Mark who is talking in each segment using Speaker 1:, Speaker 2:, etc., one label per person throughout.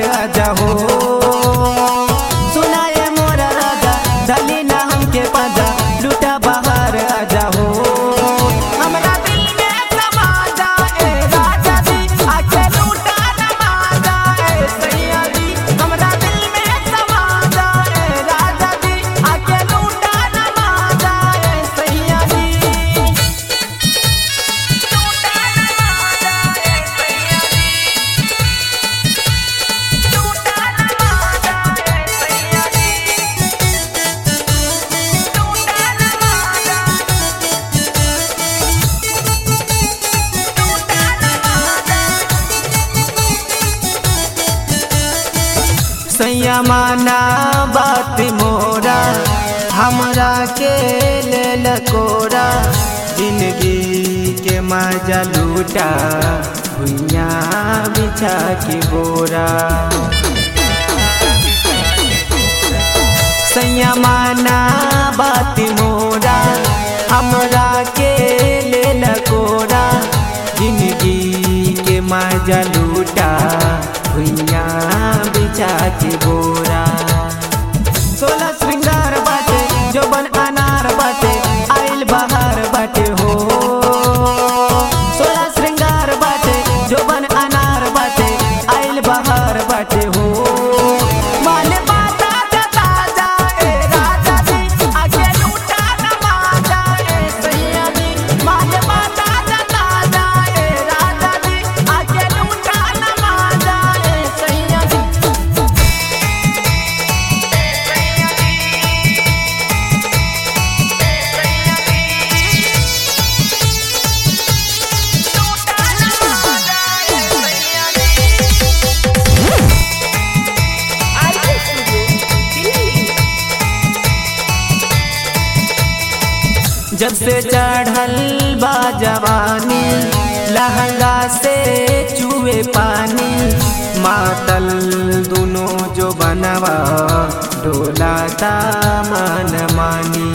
Speaker 1: आजा हो सुनाए मोरा राजा दली ना हमके पाजा लूटा बाहर आजा हो हमरा दिल में समा जाए राजा जी आके लूटा नमा जाए सैया जी हमरा दिल में समा जाए राजा जी आके लूटा नमा जाए सैया जी सैया माना बात मोरा हमरा के लेल कोरा जिंदगी के मजा लूटा भुइया बिछा के बोरा सैया माना बात मोरा हमरा के लेल कोरा जिंदगी के मजा लूटा भुइया बिछा के बोरा सोलह श्रृंगार बाटे जो बन अनार बाटे आइल बहार बाटे हो सोलह श्रृंगार बाटे जो बन अनार बाटे आइल बहार बाटे हो माल बाता जता जाए राजा जी आगे लूटा नमा जाए सैया जी माल बाता जता जाए राजा जी आगे लूटा नमा जाए सैया जी
Speaker 2: आरके स्टूडियो दिल्ली
Speaker 1: जब से चढ़ल बा जवानी लहंगा से चूहे पानी मातल दोनों जो बनवा डोला मन मानी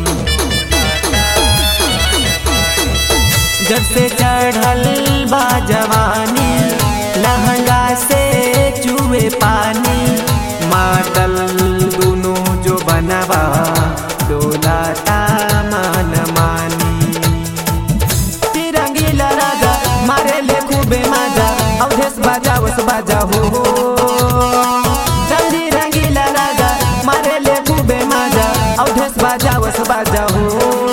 Speaker 1: जब से चढ़ल बा जवानी लहंगा से चूहे पानी मातल दोनों जो बनवा डोला मन मानी तिरंगीला राजा मारे ले खूबे मजा अवधेश बाजा वस बाजा हो रंगी रंगीला राजा मारे ले खूबे मजा अवधेश बाजा वस बाजा हो